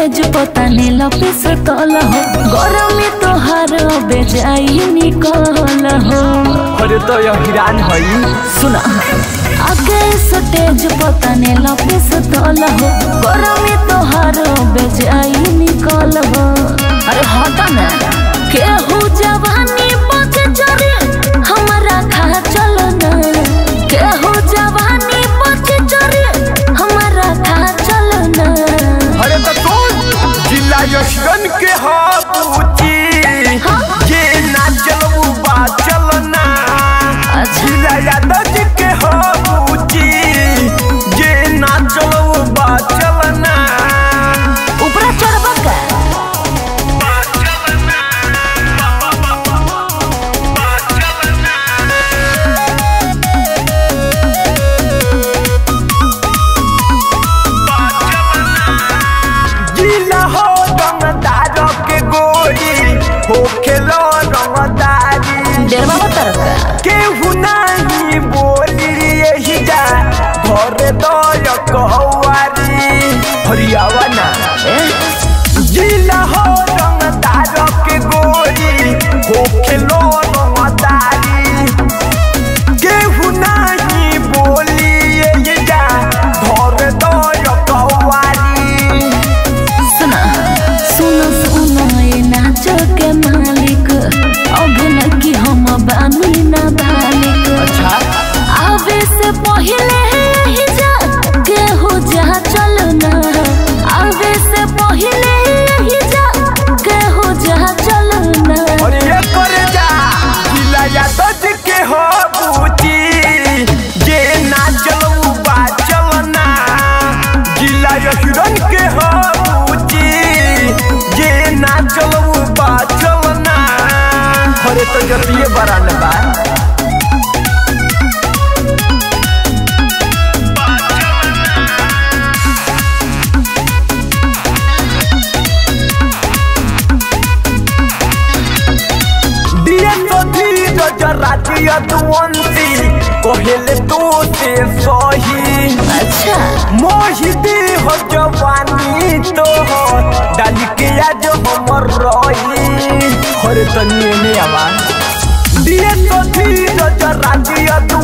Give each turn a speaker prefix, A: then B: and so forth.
A: तेज पता ने लपिस तल हो गरमी तोहार बेजाई निकल हो
B: अरे तो यह हिरान हई
A: सुना आगे तेज पता ने लपिस तल हो गरमी तोहार बेजाई निकल हो अरे हटा ना केहू जवानी बच जरे हमारा खा चल ना केहू जवानी बच जरे हमारा खा चल ना
B: अरे तो कौन जिला यशगन के हाबूची ये ना चलबू बा चलना
A: अच्छा
B: जिला यादव जी के हाबूची ये ना चलबू बा चलना
A: ऊपरा चढ़बा का
B: जिला हो रंगदार के गोरी हो खेलो रंगदारी
A: डेरवा तरफ का
B: केहू नहीं बोली यही जा घर दय कौआरी हरियावा ना
A: ए,
B: जिला हो रंगदार के गोरी हो खेलो रंगदारी केहू नहीं बोली यही जा घर दय कौआरी
A: सुना सुनो सुनो ये नाचो के मालिक अभिनय की हम बानी ना बालिक
B: अच्छा
A: आवे से पहले ही जा केहू जा चल ना आवे से पहले ही जा केहू जा चल ना
B: और ये कर जा जिला यादव जी के हो बूची ये ना चलू बा चलना जिला यशुरन के हो बूची ये ना चलू बा चलना अरे तो जतिये बरान बा दिए तो धीरज राजी अदवंती कहेले तो से सही
A: अच्छा
B: मोहिदी हो जवानी तो हो डाली के आज हमर रही हरे तनिए ने आवा दिए तो धीरज राजी अदु